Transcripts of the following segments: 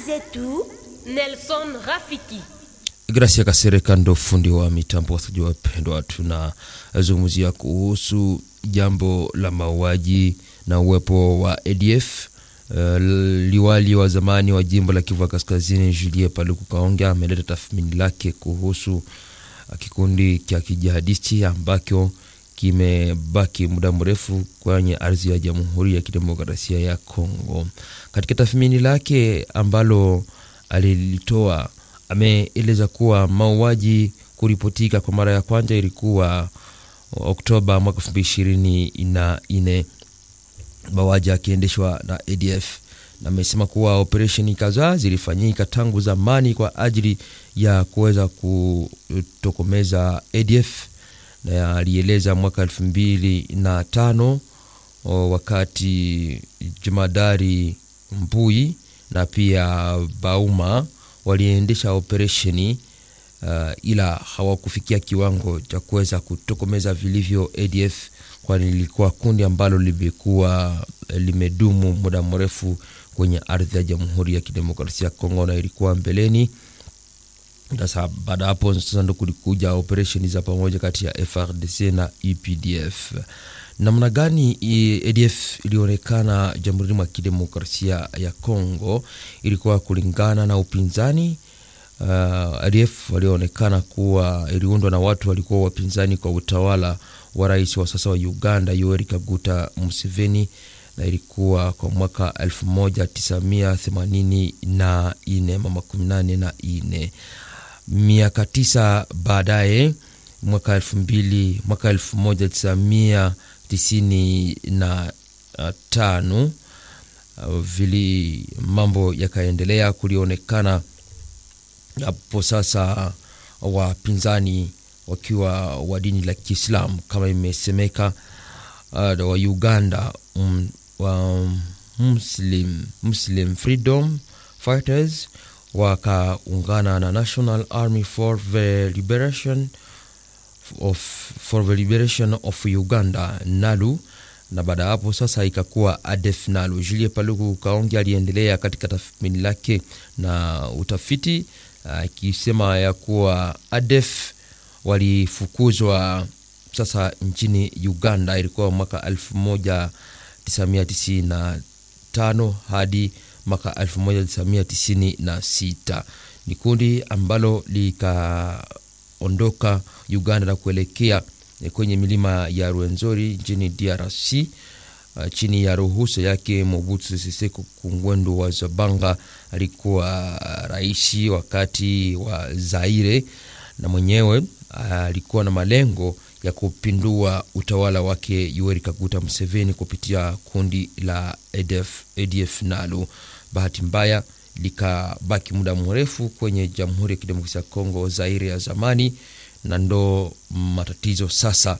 zetu Nelson Rafiki. Gracia Kasereka ndo fundi wa mitambo. Wasikilizaji wapendwa, tunazungumzia kuhusu jambo la mauaji na uwepo wa ADF. Uh, liwali wa zamani wa jimbo la Kivu Kaskazini Julie Paluku Kaonga ameleta tathmini lake kuhusu uh, kikundi cha kijihadisti ambacho kimebaki muda mrefu kwenye ardhi ya Jamhuri ya Kidemokrasia ya Kongo. Katika tathmini lake ambalo alilitoa ameeleza kuwa mauaji kuripotika kwa mara ya kwanza ilikuwa Oktoba mwaka elfu mbili ishirini na nne, mauaji akiendeshwa na ADF na amesema kuwa operesheni kadhaa zilifanyika tangu zamani kwa ajili ya kuweza kutokomeza ADF, na alieleza mwaka elfu mbili na tano wakati jemadari Mbui na pia Bauma waliendesha operesheni uh, ila hawakufikia kiwango cha kuweza kutokomeza vilivyo ADF, kwani lilikuwa kundi ambalo limekuwa limedumu muda mrefu kwenye ardhi ya Jamhuri ya Kidemokrasia ya Kongo na ilikuwa mbeleni. Sasa baada hapo sasa ndo kulikuja operesheni za pamoja kati ya FRDC na EPDF. Namna gani ADF ilionekana Jamhuri mwa Kidemokrasia ya Kongo ilikuwa kulingana na upinzani. Uh, ADF walioonekana kuwa iliundwa na watu walikuwa wapinzani kwa utawala wa rais wa sasa wa Uganda Yoweri Kaguta Museveni, na ilikuwa kwa mwaka 1984 mama 18 na ine miaka tisa baadaye mwaka elfu mbili mwaka elfu moja tisa mia tisini na tano vili mambo yakaendelea, kulionekana hapo sasa wapinzani wakiwa wa dini la Kiislamu kama imesemeka, uh, wa Uganda um, wa Muslim, Muslim Freedom Fighters wakaungana na National Army for the Liberation of, for the Liberation of Uganda NALU, na baada ya hapo sasa ikakuwa ADF NALU. Julie Paluku Kaongi aliendelea katika tathmini lake na utafiti akisema uh, ya kuwa ADF walifukuzwa sasa nchini Uganda, ilikuwa mwaka 1995 hadi mwaka 1996. Ni kundi ambalo likaondoka Uganda na kuelekea kwenye milima ya Rwenzori nchini DRC uh, chini ya ruhusa yake Mobutu Sese Kungwendu wa Zabanga, alikuwa rais wakati wa Zaire, na mwenyewe alikuwa uh, na malengo ya kupindua utawala wake Yoweri Kaguta Museveni kupitia kundi la ADF, ADF NALU. Bahati mbaya likabaki muda mrefu kwenye Jamhuri ya Kidemokrasia ya Kongo, Zaire ya zamani, na ndo matatizo sasa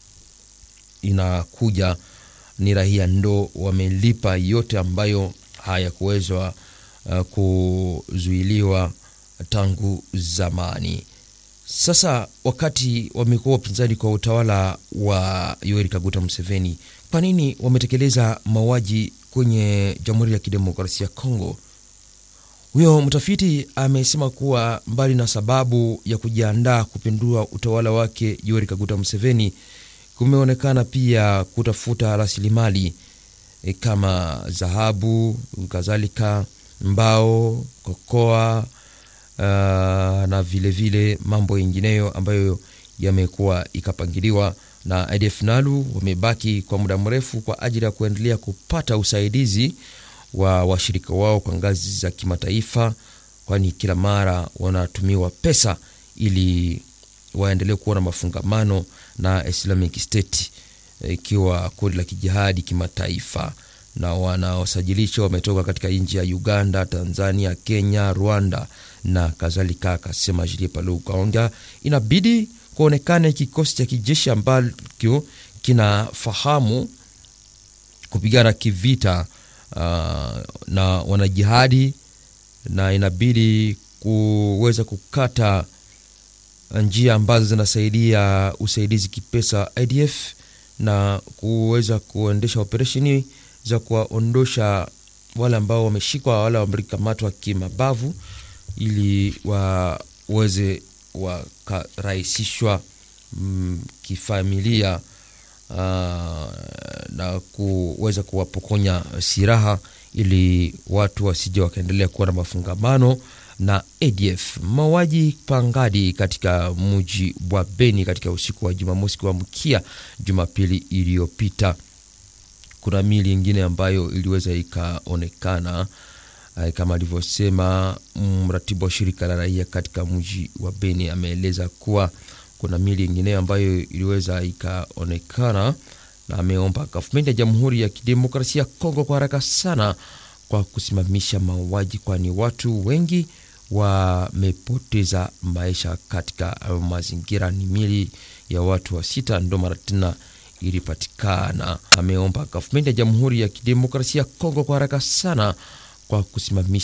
inakuja, ni raia ndo wamelipa yote ambayo hayakuwezwa uh, kuzuiliwa tangu zamani. Sasa wakati wamekuwa wapinzani kwa utawala wa Yoweri Kaguta Museveni, kwa nini wametekeleza mauaji kwenye Jamhuri ya Kidemokrasia ya Kongo? Huyo mtafiti amesema kuwa mbali na sababu ya kujiandaa kupindua utawala wake Yoweri Kaguta Museveni, kumeonekana pia kutafuta rasilimali e, kama dhahabu, kadhalika mbao, kokoa Uh, na vilevile vile mambo yengineyo ambayo yamekuwa ikapangiliwa na ADF NALU. Wamebaki kwa muda mrefu kwa ajili ya kuendelea kupata usaidizi wa washirika wao kwa ngazi za kimataifa, kwani kila mara wanatumiwa pesa ili waendelee kuwa na mafungamano na Islamic State ikiwa kundi la kijihadi kimataifa, na wanaosajilisha wametoka katika nchi ya Uganda, Tanzania, Kenya, Rwanda na kadhalika. Akasema Julie Paluku Kaonga, inabidi kuonekane kikosi cha kijeshi ambacho kinafahamu kupigana kivita uh, na wanajihadi, na inabidi kuweza kukata njia ambazo zinasaidia usaidizi kipesa IDF na kuweza kuendesha operesheni za kuwaondosha wale ambao wameshikwa, wale wamekamatwa kimabavu, ili waweze wakarahisishwa mm, kifamilia uh, na kuweza kuwapokonya silaha ili watu wasije wakaendelea kuwa na mafungamano na ADF. Mauaji pangadi katika mji wa Beni katika usiku wa Jumamosi kuamkia Jumapili iliyopita. Kuna mili ingine ambayo iliweza ikaonekana kama alivyosema mratibu wa shirika la raia katika mji wa Beni, ameeleza kuwa kuna mili ingine ambayo iliweza ikaonekana, na ameomba gavumenti ya Jamhuri ya Kidemokrasia ya Kongo kwa haraka sana kwa kusimamisha mauaji, kwani watu wengi wamepoteza maisha katika mazingira. Ni mili ya watu wa sita ndo mara tena ilipatikana. Ameomba gavumenti ya Jamhuri ya Kidemokrasia ya Kongo kwa haraka sana kwa kusimamisha